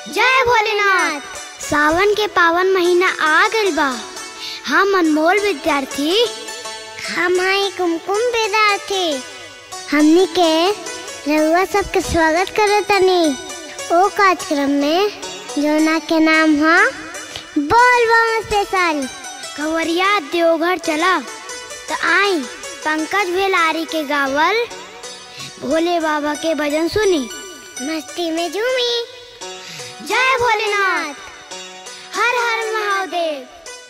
जय भोलेनाथ सावन के पावन महीना आ गइल बा हम अनमोल विद्यार्थी हम हई कुमकुम विद्यार्थी हमनी के रउआ सबके स्वागत करत तनी ओ कार्यक्रम में जोना के नाम है बोल बम स्पेशल कवरिया देवघर चला तो आई पंकज भेलारी के गावल भोले बाबा के भजन सुनी मस्ती में झूमी जय भोलेनाथ हर हर महादेव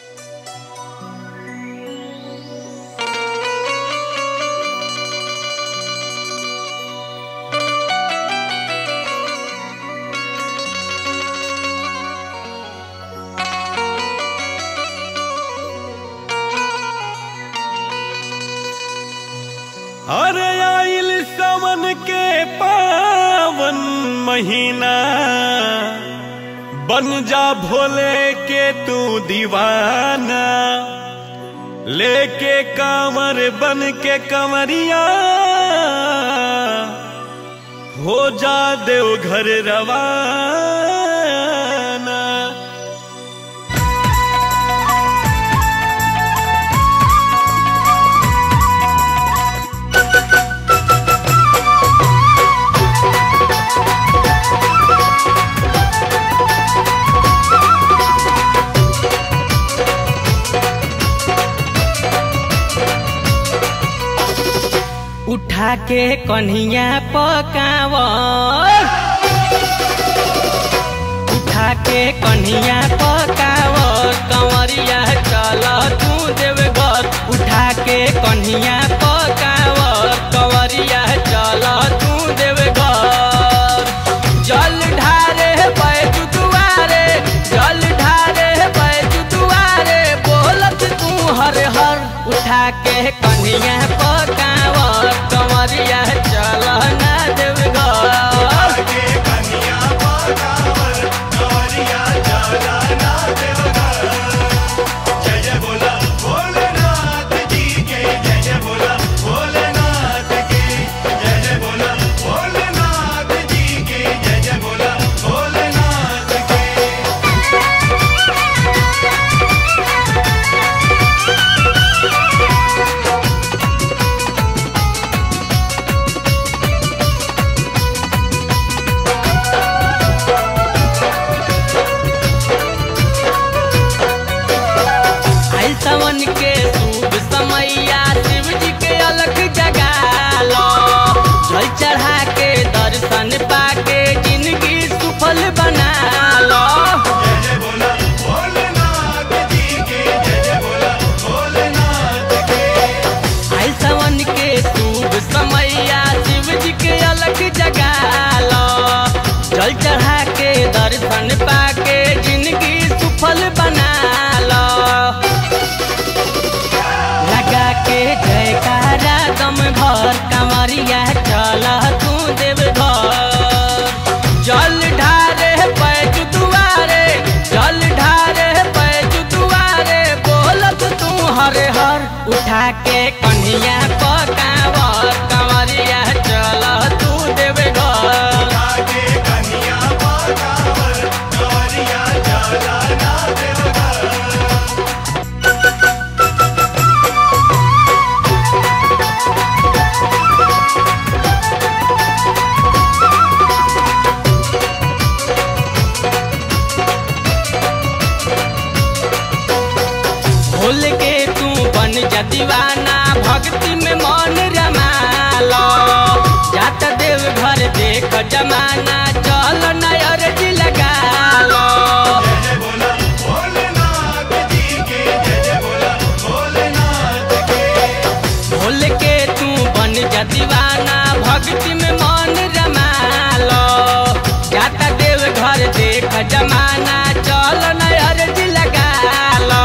अरे आइल सावन के पावन महीना बन जा भोले के तू दीवाना लेके कांवर बन के कंवरिया हो जा देव घर रवाना उठा के कन्हिया पकाव उठा के कन्हिया पकाव कंवरिया चल तू देवघर उठा के कन्हिया पकाव कंवरिया चल तू देवघर जल ढारे बैठ दुआरे जल ढारे बैठ दुआरे बोलत तू हर हर उठा के कन्हिया पकाव कंवरिया चल ना देवघर आइल सावन के शुभ समैया शिव जी के अलग जगा लो जल चढ़ा के दर्शन पाके जिंदगी सुफल बना लो आइल सावन के शुभ समैया शिव जी के अलग जगा लो जल चढ़ा के दर्शन पाके जिंदगी सुफल बना लो लगा के जयकारा दम भर कमरिया चल तू देव घर जल ढारे पैज दुआरे जल ढारे पैज दुआरे बोलत तू हरे हर उठा के कन्हिया पकावर कमरिया चल तू देव घर भूल के तू बन जा दीवाना भक्ति में मन रमालो जात देव घर देख जमाना चल नयर जी लगा लो भूल के तू बन जा दीवाना भक्ति में मन रमालो जात देव घर देख जमाना चल नयर जी लगा लो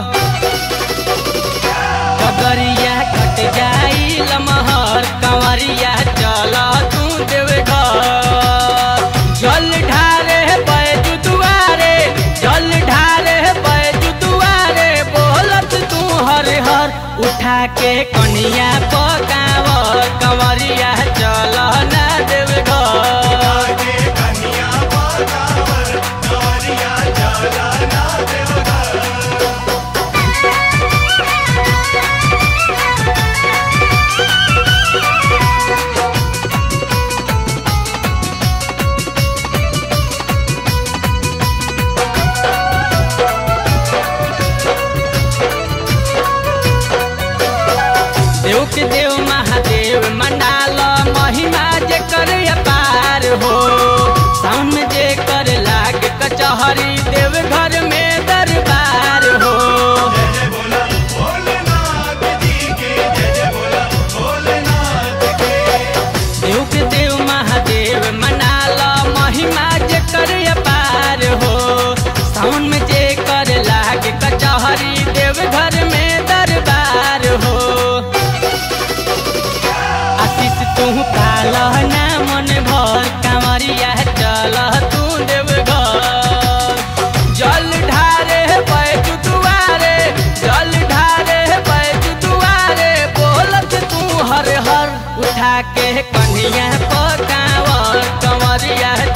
कगरिया कट जाई लमहर कंवरिया चल तू देव घर जल ढारे बैज दुआरे जल ढारे बैज दुआरे बोलत तू हर हर उठा के कनिया पकावर कंवरिया चल ना देव घर कन्या चढ़ा के कन्हैया पकावर कंवरिया